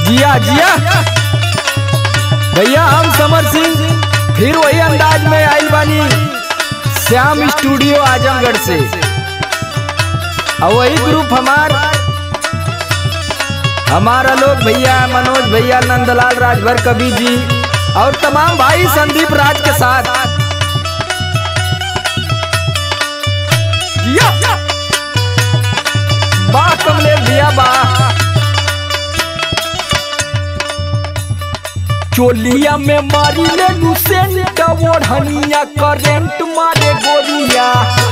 जिया जिया भैया हम समर सिंह फिर वही अंदाज में आइल बानी श्याम स्टूडियो आजमगढ़ से और वही ग्रुप हमार हमारा लोग भैया मनोज भैया नंदलाल राजभर कवि जी और तमाम भाई संदीप राज के साथ जिया वाह कमलेश भैया वाह चोलिया में मारी ले लुसेंट ओढ़निया करेंट मारे गोरिया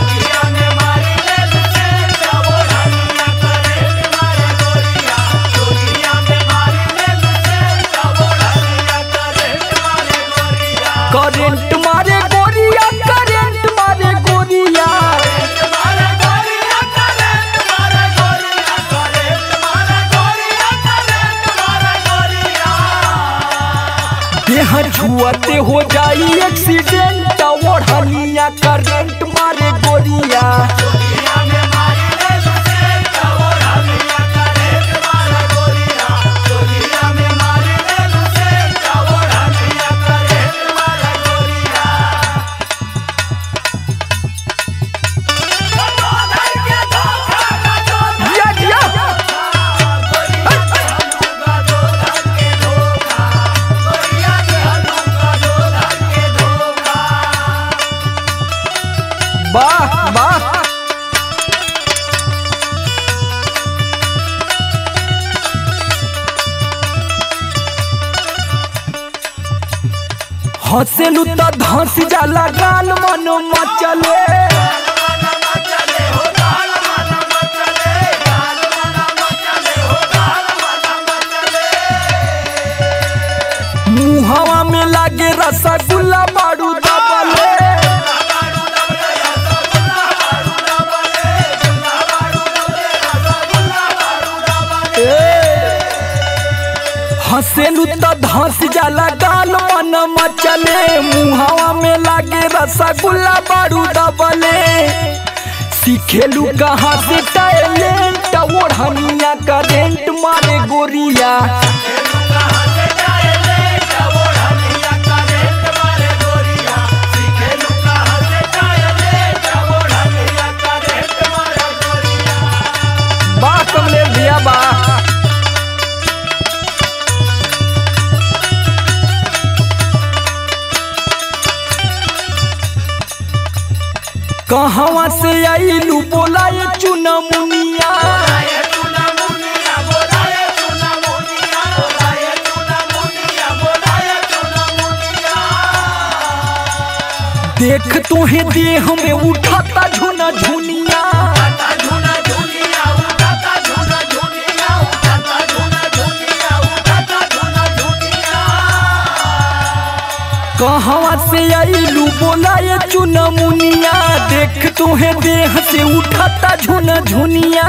करेंट मारे गोरिया करेंट मारे गोरिया देह छुअते हो जाई एक्सीडेंट ओढ़निया करेंट मारे गोरिया जिया जिया वाह वाह हंसेलू तो धंस जाला गाल मन मचले मुहवा में लागे रसगुल्ला बारू दबले हंसेलू तो धंस जाला गाल मन मचले मुहावा में लागे रसगुल्ला बारू दबले सीखेलू कहाँ से टैलेंट ओढ़निया करेंट मारे गोरिया वाह कमलेश भैया वाह कहवा से आईलू बोला ये चुना मुनिया देख तुहे देह में उठाता झुना झुनिया कहवा से आईलू बोला ये चुना मुनिया देख तुहे देह से उठाता झुना झुनिया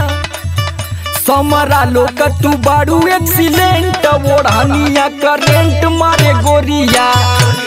समरा लोग तू बारू एक्सीलेंट ओढ़निया करेंट मारे गोरिया